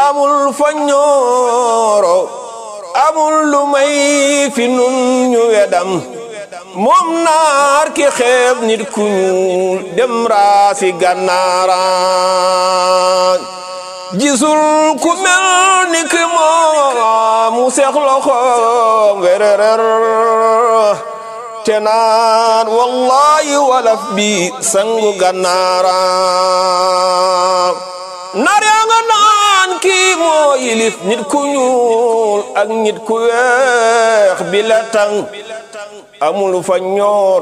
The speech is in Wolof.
amul fa ñooro amul lu may fi nun ñu wedam moom naar ki xeeb nit ku ñuul dem raasi gànnaaraan gisul ku mel ni ki moom mu seex loxoom wererer te naan wallahi walaf bi sangu gànnaaraan naar yaa nga naan kii moo yilif nit ku ñuul ak nit ku weex bi la tang amul fa ñoor